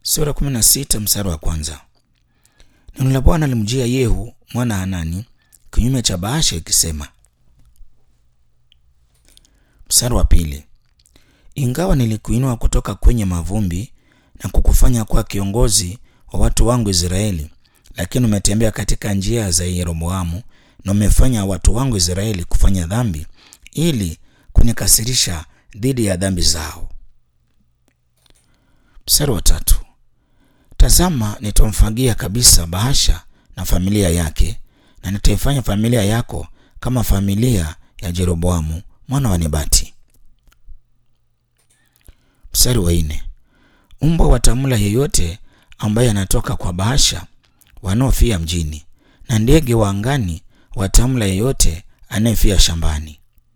sura 16 mstari wa kwanza. Neno la Bwana limjia Yehu mwana Hanani kinyume cha Baasha ikisema. Mstari wa pili. Ingawa nilikuinua kutoka kwenye mavumbi na kukufanya kuwa kiongozi wa watu wangu Israeli, lakini umetembea katika njia za Yeroboamu na umefanya watu wangu Israeli kufanya dhambi ili kunikasirisha dhidi ya dhambi zao. Mstari wa tatu. Tazama, nitamfagia kabisa Baasha na familia yake, na nitaifanya familia yako kama familia ya Jeroboamu mwana wa Nebati. Mstari wa nne. Mbwa watamla yeyote ambaye anatoka kwa Baasha wanaofia mjini, na ndege wa angani watamla yeyote anayefia shambani.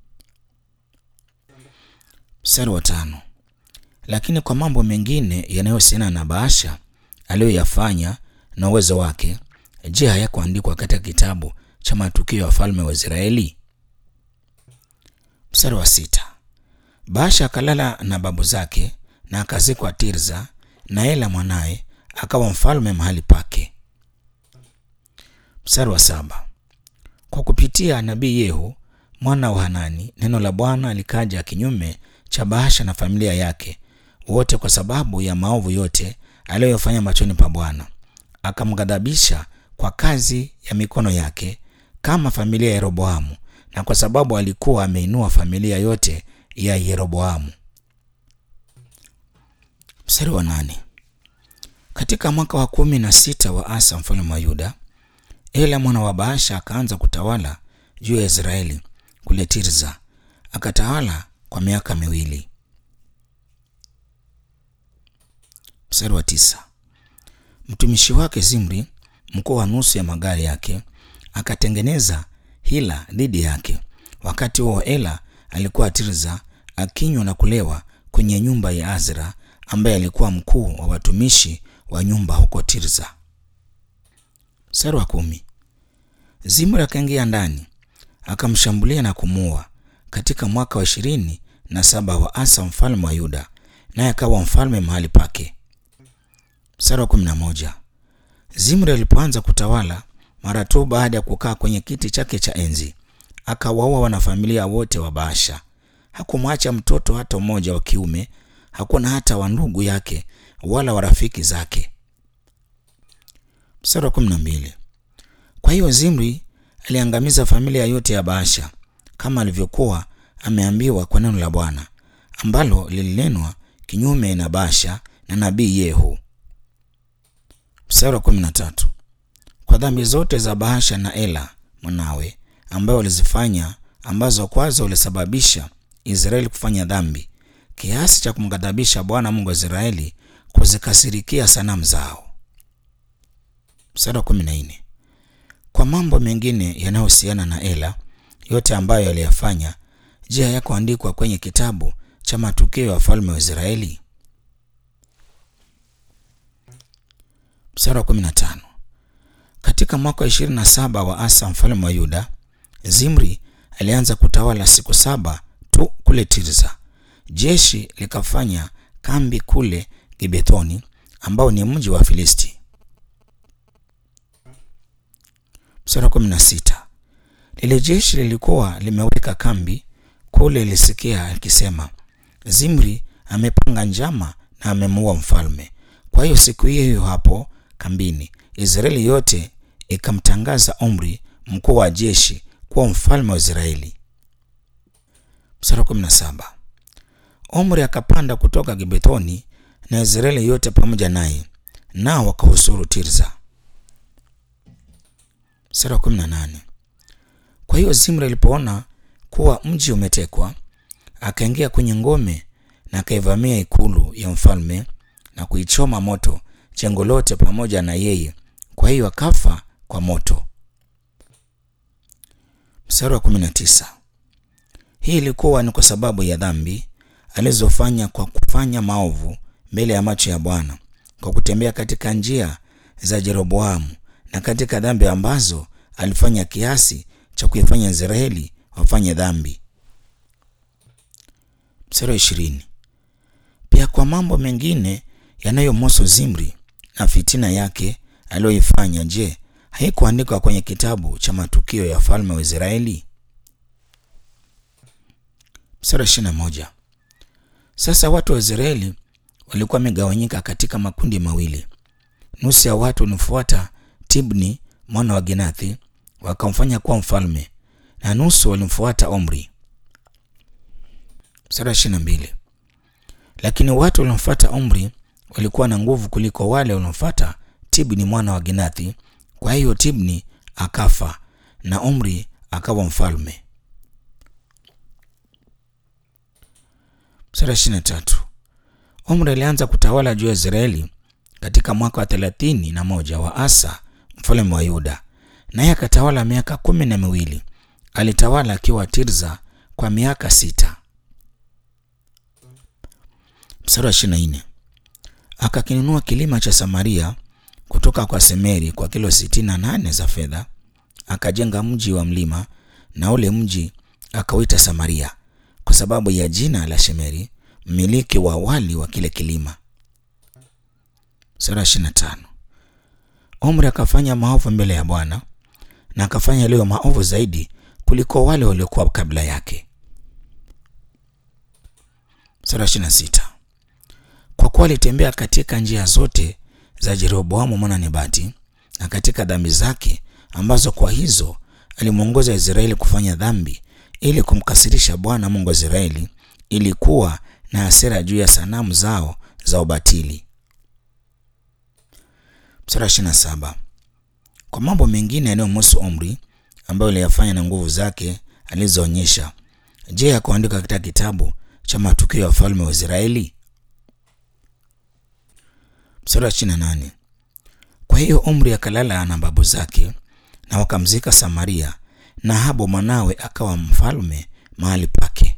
Mstari wa tano. Lakini kwa mambo mengine yanayohusiana na Baasha aliyoyafanya na uwezo wake, je, hayakuandikwa katika kitabu cha matukio ya wafalme wa Israeli? Mstari wa sita. Baasha akalala na babu zake na akazikwa Tirza, na Ela mwanaye akawa mfalme mahali pake. Mstari wa saba. Kwa kupitia nabii Yehu mwana wa Hanani, neno la Bwana likaja kinyume cha Baasha na familia yake wote, kwa sababu ya maovu yote aliyofanya machoni pa Bwana, akamghadhabisha kwa kazi ya mikono yake kama familia ya Yeroboamu, na kwa sababu alikuwa ameinua familia yote ya Yeroboamu. Mstari wa nane. Katika mwaka wa kumi na sita wa Asa mfalme wa Yuda, Ela mwana wa Baasha akaanza kutawala juu ya Israeli kule Tirza, akatawala kwa miaka miwili. Mstari wa tisa. Mtumishi wake Zimri, mkuu wa nusu ya magari yake, akatengeneza hila dhidi yake. Wakati huo Ela alikuwa Tirza akinywa na kulewa kwenye nyumba ya Azra ambaye alikuwa mkuu wa watumishi wa nyumba huko Tirza. Mstari wa kumi. Zimri akaingia ndani akamshambulia na kumuua katika mwaka wa ishirini na saba wa Asa mfalme wa Yuda, naye akawa mfalme mahali pake. Mstari wa kumi na moja. Zimri alipoanza kutawala, mara tu baada ya kukaa kwenye kiti chake cha enzi, akawaua wanafamilia wote wa Baasha. Hakumwacha mtoto hata mmoja wa kiume, hakuna hata wa ndugu yake wala wa rafiki zake. Mstari wa kumi na mbili. Kwa hiyo Zimri aliangamiza familia yote ya Baasha kama alivyokuwa ameambiwa kwa neno la Bwana ambalo lilinenwa kinyume na Baasha na nabii Yehu. Mstari wa kumi na tatu. Kwa dhambi zote za Baasha na Ela mwanawe ambayo walizifanya, ambazo kwazo walisababisha Israeli kufanya dhambi kiasi cha kumghadhabisha Bwana Mungu wa Israeli kuzikasirikia sanamu zao. Mstari wa kumi na nne. Kwa mambo mengine yanayohusiana na Ela yote ambayo aliyafanya, je, hayakuandikwa kwenye kitabu cha matukio ya wafalme wa Israeli? Mstari wa kumi na tano. Katika mwaka wa ishirini na saba wa Asa mfalme wa Yuda, Zimri alianza kutawala siku saba tu kule Tirza. Jeshi likafanya kambi kule Gibethoni ambao ni mji wa Filisti. Mstari wa kumi na sita. Lile jeshi lilikuwa limeweka kambi kule, lilisikia akisema, Zimri amepanga njama na amemuua mfalme. Kwa hiyo siku hiyo hiyo hapo kambini, Israeli yote ikamtangaza Omri mkuu wa jeshi kuwa mfalme wa Israeli. Mstari wa kumi na saba. Omri akapanda kutoka Gibethoni na Israeli yote pamoja naye, nao wakahusuru Tirza. Mstari wa kumi na nane. Kwa hiyo Zimri alipoona kuwa mji umetekwa, akaingia kwenye ngome na akaivamia ikulu ya mfalme na kuichoma moto jengo lote pamoja na yeye, kwa hiyo akafa kwa moto. Mstari wa kumi na tisa. Hii ilikuwa ni kwa sababu ya dhambi alizofanya kwa kufanya maovu mbele ya macho ya Bwana, kwa kutembea katika njia za Jeroboamu na katika dhambi ambazo alifanya kiasi cha kuifanya Israeli wafanye dhambi. Mstari wa ishirini. Pia kwa mambo mengine yanayomhusu Zimri na fitina yake aliyoifanya, je, haikuandikwa kwenye kitabu cha matukio ya falme wa Israeli? Mstari wa ishirini na moja. Sasa watu wa Israeli walikuwa wamegawanyika katika makundi mawili. Nusu ya watu walimfuata Tibni mwana wa Ginathi wakamfanya kuwa mfalme, na nusu walimfuata Omri. Mstari wa ishirini na mbili. Lakini watu waliomfuata Omri walikuwa na nguvu kuliko wale waliomfuata Tibni mwana wa Ginathi. Kwa hiyo Tibni akafa na Omri akawa mfalme. Mstari wa ishirini na tatu. Omri alianza kutawala juu ya Israeli katika mwaka wa thelathini na moja wa Asa mfalme wa Yuda, naye akatawala miaka kumi na miwili. Alitawala akiwa Tirza kwa miaka sita. Mstari wa ishirini na nne. Akakinunua kilima cha Samaria kutoka kwa Semeri kwa kilo sitini na nane za fedha, akajenga mji wa mlima, na ule mji akauita Samaria kwa sababu ya jina la Shemeri mmiliki wa awali wa kile kilima. Sura ishirini na tano. Omri akafanya maovu mbele ya Bwana na akafanya yaliyo maovu zaidi kuliko wale waliokuwa kabla yake. Sura ishirini na sita. Kwa kuwa alitembea katika njia zote za Jeroboamu mwana Nebati na katika dhambi zake ambazo kwa hizo alimwongoza Israeli kufanya dhambi ili kumkasirisha Bwana Mungu wa Israeli, ili kuwa na hasira juu ya sanamu zao za ubatili. Mstari ishirini na saba. Kwa mambo mengine yanayomhusu Omri ambayo aliyafanya na nguvu zake alizoonyesha, je, yakuandika katika kitabu cha matukio ya wafalme wa Israeli? Mstari wa ishirini na nane. Kwa hiyo Omri akalala na babu zake na wakamzika Samaria, na Ahabu mwanawe akawa mfalme mahali pake.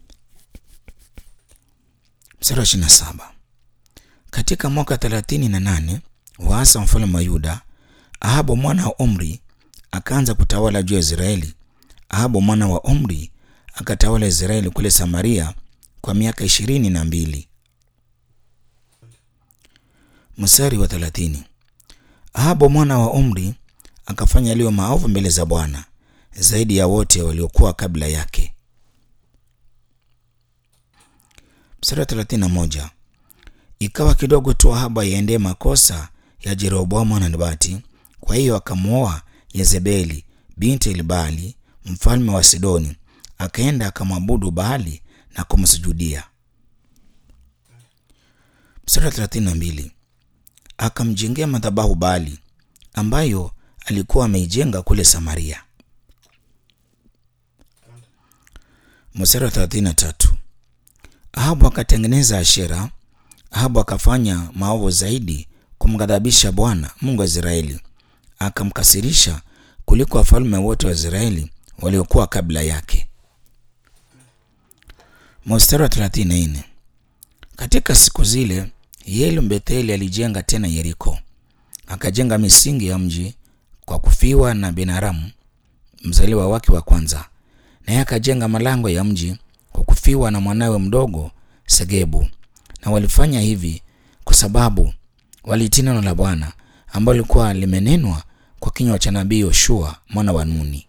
Mstari wa ishirini na saba. Katika mwaka thelathini na nane wa Asa mfalme wa Yuda, Ahabu mwana wa Omri akaanza kutawala juu ya Israeli. Ahabu mwana wa Omri akatawala Israeli kule Samaria kwa miaka ishirini na mbili. Mstari wa thelathini. Ahabu mwana wa Omri akafanya yaliyo maovu mbele za Bwana zaidi ya wote waliokuwa kabla yake. Mstari wa thelathini na moja. Ikawa kidogo tu Ahabu aiendee makosa ya Jeroboamu mwana Nebati, kwa hiyo akamwoa Yezebeli binti Elbaali mfalme wa Sidoni, akaenda akamwabudu Baali na kumsujudia. Mstari wa thelathini na mbili. Akamjengea madhabahu Baali ambayo alikuwa ameijenga kule Samaria. Mstari wa thelathini na tatu. Ahabu akatengeneza Ashera. Ahabu akafanya maovu zaidi kumghadhabisha Bwana Mungu wa Israeli, akamkasirisha kuliko wafalme wote wa Israeli waliokuwa kabla yake. Mstari wa 34. Katika siku zile Yeli Mbetheli alijenga tena Yeriko, akajenga misingi ya mji kwa kufiwa na Benaramu mzaliwa wake wa kwanza, naye akajenga malango ya mji kwa kufiwa na mwanawe mdogo Segebu. Na walifanya hivi kwa sababu walitii neno la Bwana ambalo lilikuwa limenenwa kwa kinywa cha nabii Yoshua mwana wa Nuni.